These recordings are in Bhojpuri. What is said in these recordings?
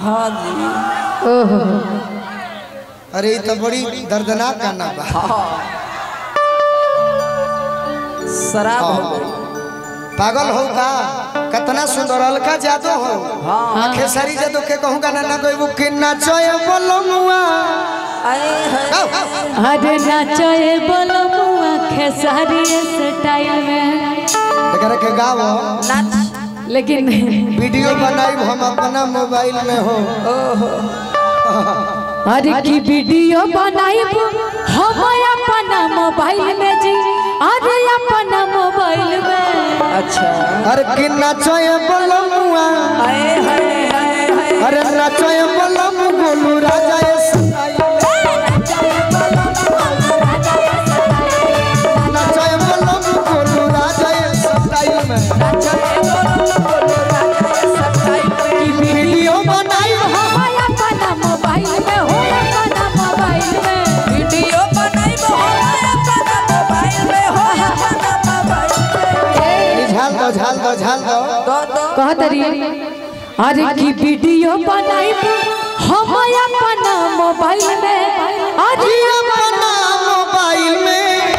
हाँ जी ओहो अरे ये तो बड़ी दर्दनाक गाना बा हाँ शराब हो गई पागल हो का कितना सुंदर अलका जादू हो हाँ खेसारी जादू के कहूँ गाना ना कोई बुक नाचोय बोलमुआ आए हैं अरे नाचए बोलो मुआ खेसारी स्टाइल में एकरा के गाओ नाच लेकिन वीडियो बनाई हम अपना मोबाइल में हो अरे की वीडियो बनाइब हम अपना मोबाइल में जी अरे अपना मोबाइल में अच्छा अरे कि नाचोय बोलमुआ आए हाय हाय हाय अरे नाचोय बोलम गोलू राजा ये सताई नाचोय बोलम गोलू राजा ये सताई में वीडियो बनाई हम अपना मोबाइल में हो अपना मोबाइल में वीडियो बनाइबो अपना मोबाइल में हो अपना मोबाइल में झाल दो झाल दो झाल दो दो दो कहत रही अरे की वीडियो बनाइब हम अपना मोबाइल में अरे अपना मोबाइल में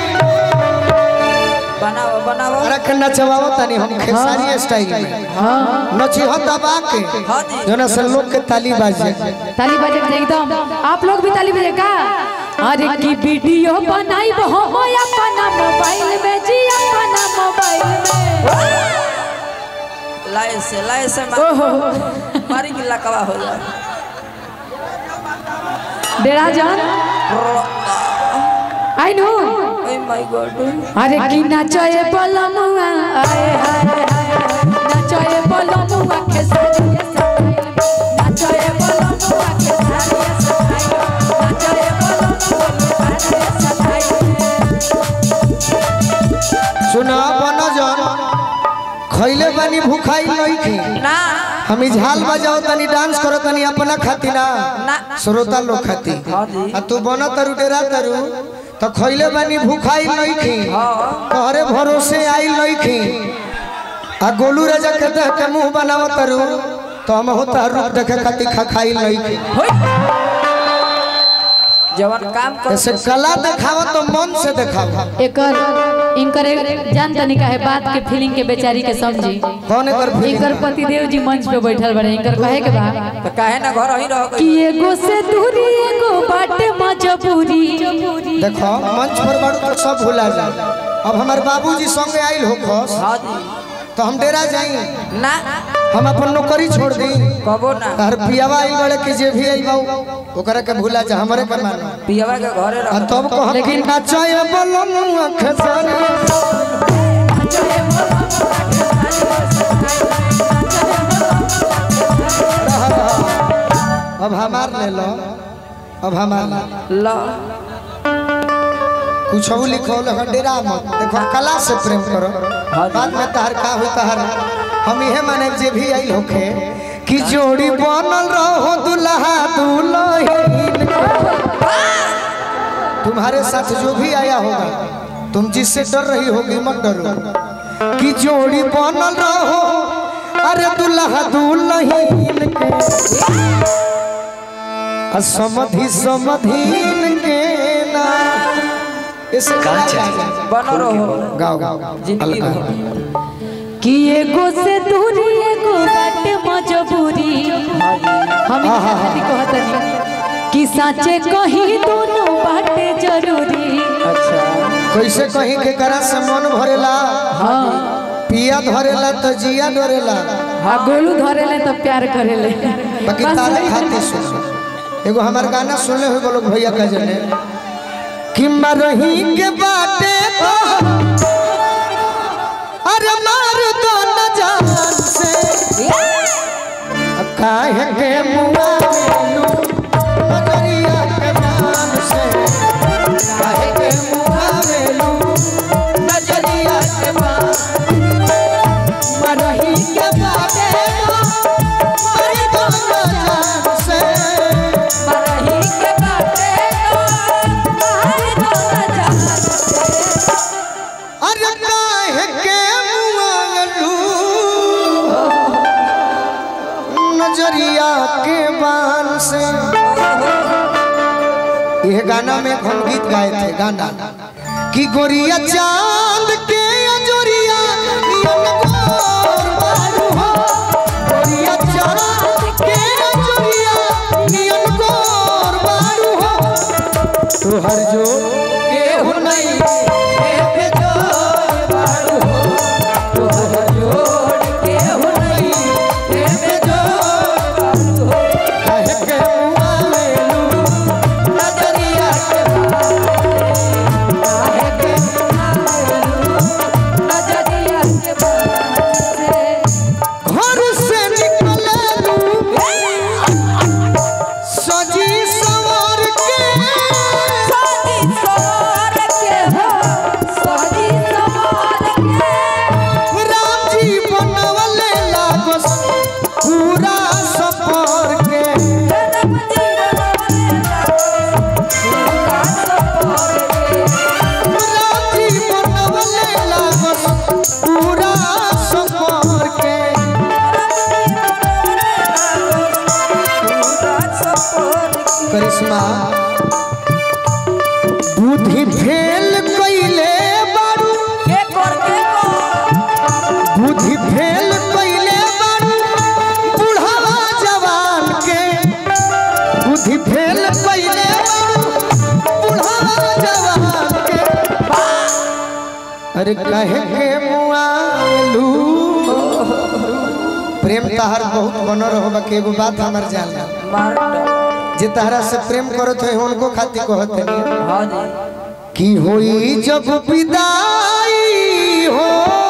बनाओ बनाओ रख नचवाओ तनी हम खेसारी स्टाइल में हाँ नची हो दबा के हाँ जी जोना से लोग के ताली बाजे ताली बजे के एकदम आप लोग भी ताली बजे का अरे की वीडियो बनाइब हम अपना मोबाइल में जी अपना मोबाइल में लाए से लाए से ओहो मारी की लकवा हो जाए डेरा जान आई नो ओए माय गॉड अरे की नाचए बोलमुआ आए हाय हाय नाचए बोलमुआ खेसारी नाचए बोलमुआ खेसारी नाचए बोलमुआ सुना बनो जन खैले बानी भूखाई नहीं थी ना हम झाल बजाओ तनी डांस करो तनी अपना खाती ना ना श्रोता लोग खाती हाँ जी आ तू बनो तरु डेरा तरु तो खैले बानी भूखाई नहीं थी हाँ तोहरे भरोसे आई नहीं थी आ गोलू राजा के देख के मुंह बनाओ तरु तो हम होता रूप देखे खाती खा खाई नहीं थी होय जवन काम कर ऐसे कला दिखाओ तो मन से दिखाओ एकर इनकर एक जान तनी का है बात के फीलिंग के बेचारी के समझी कौन एकर फीलिंग इनकर पतिदेव जी मंच पे बैठल बड़े इनकर कहे के बा तो काहे ना घर ही रह कि गई एगो से दूरी एगो बाटे मजबूरी देखो मंच पर बड़ू तो सब भुला जाए अब हमारे बाबूजी संगे आइल हो खस हाँ जी तो हम डेरा जाई ना हम अपन नौकरी छोड़ दी कबो ना तार पियावा आइल बड़े के जे भी आइल बाऊ ओकरा के भुला जा हमरे के मानो पियवा के घरे आ रह तब कह लेकिन नाचय बोलम खेसारी अब हमार ले लो अब हमार ले लो। ल कुछ लिखो लगा डेरा मत देखो कला से प्रेम करो बाद में तहर का हो तहर हम इहे माने जे भी आइल होखे कि जोड़ी बनल रहो दुल्हा दुल्हन तुम्हारे साथ जो भी आया होगा तुम जिससे डर रही होगी मत डरो कि जोड़ी बनल रहो अरे दुल्हा दुल्हन के आ समधि समधीन के ना इसे गाओ बनो रहो गाओ गाओ जिंदगी गाओ भर कि एगो से दूरी एगो बाटे मजबूरी हम इनका खातिर कहतनी कि साचे कहीं दोनों बाटे जरूरी अच्छा कैसे कहीं के करा से मन भरेला हाँ पिया धरेला तो जिया डरेला हाँ गोलू धरेले तो प्यार करेले बाकी बस तारे वही खाते सुन एगो हमार गाना सुनले हुए बोलो भैया का जने कि मरही के बाटे तो अरे मार दो न जान से काहे के मुआ मेलू नजरिया के जान से काहे के मुआ मेलू नजरिया के जान मरही के बाटे तो मार दो न जान से मरही के बाटे तो आए दो न जान अरे काहे के मुआलू नजरिया के से यह गाना में हम गीत गाए थे गाना कि गोरिया चांद के अजोरिया नियन गोर बारू हो गोरिया चांद के अजोरिया नियन गोर बारू हो तोहर जो केहू नहीं हे बेजोर बारू हो तोहर जोड़ केहू नहीं हे बेजोर बारू हो कहे के मुआ लेलू नजरिया के काहे के घर से निकललू सजी सवार के राम जी बनवले लागस पूरा सफर के राम जी बनवले लागस पूरा सफर के करिश्मा बुद्धि फेल कइले बारू बुद्धि फेल कइले बारू बुढ़ावा जवान के बुद्धि फेल कइले बारू बुढ़ावा जवान के अरे कहे के मुआलू प्रेम तहार बहुत बन रहो के एगो बात हमर जानना जे तहरा से प्रेम करत है उनको खातिर कहत है कि होई जब विदाई हो